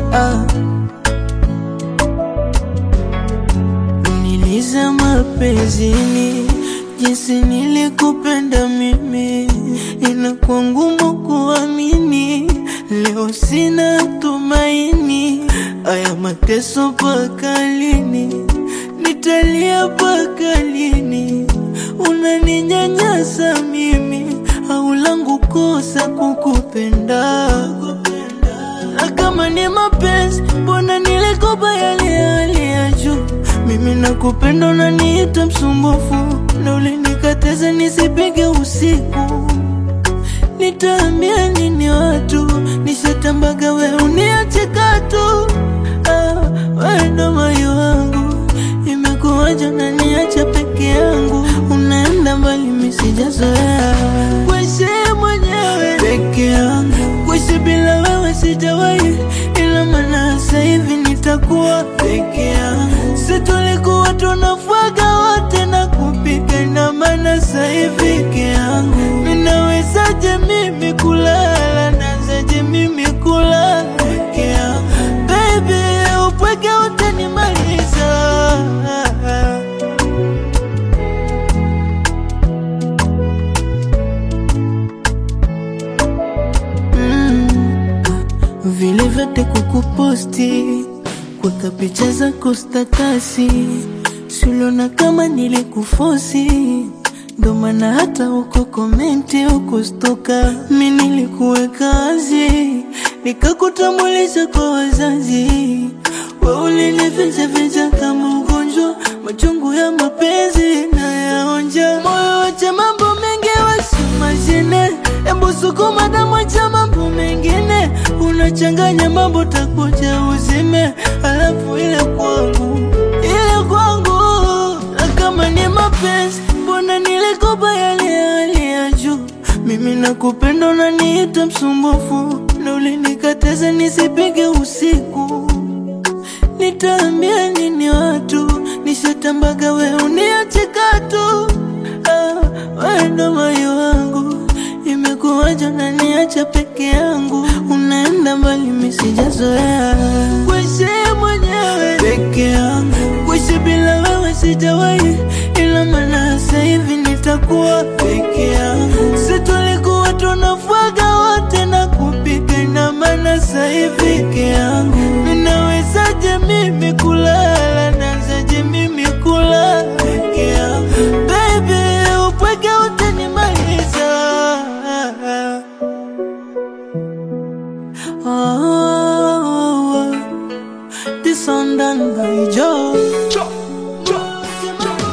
ah. Niliza mapenzini jinsi nilikupenda mimi, inakuwa ngumu kuamini. Leo sina tumaini, aya mateso mpaka lini? Nitalia mpaka lini? Unaninyanyasa mimi, au langu kosa kukupenda? Na kama ni mapenzi, mbona nilikopa yale hali ya juu? Mimi nakupenda, unaniita msumbufu, na ulinikataza nisipige usiku. Nitaambia nini watu? Nishatambaga we uniache katu. Ah, wewe ndo moyo wangu, imekuwaje unaniacha peke yangu? Unaenda mbali, mimi sijazoea kuishi mwenyewe peke yangu, kuishi bila wewe sijawahi, ila maana sasa hivi nitakuwa peke yangu. Si tulikuwa tunafuaga wote na kupika, ina maana sasa hivi peke yangu. Ninawezaje mimi kulala, nawezaje mimi kulala peke yangu? Baby, upweke utanimaliza. Mm. Vile vyote kukuposti kuweka picha zako statasi, suliona kama nilikufosi, ndo maana hata uko komenti uko stoka. Mi nilikuweka wazi, nikakutambulisha kwa wazazi, we ulinifichaficha kama ugonjwa, machungu ya mapenzi na yaonja. Moyo wacha mambo mengi wasimashine, embu sukuma damu, acha mambo mengine, unachanganya mambo, takuja uzime, alafu ile kwangu, ile kwangu. Na kama ni mapenzi, mbona nilikopa yale ya hali ya juu? Mimi nakupenda, unaniita msumbufu, na ulinikataza nisipige usiku. Nitaambia nini watu? Nishatambaga we uniache katu. Ah, wewe ndo moyo wangu, imekuwaje unaniacha peke yangu? Unaenda mbali, mimi sijazoea kuishi mwenyewe peke yangu, kuishi bila wewe sijawahi, ila maana sasa hivi nitakuwa peke yangu. Si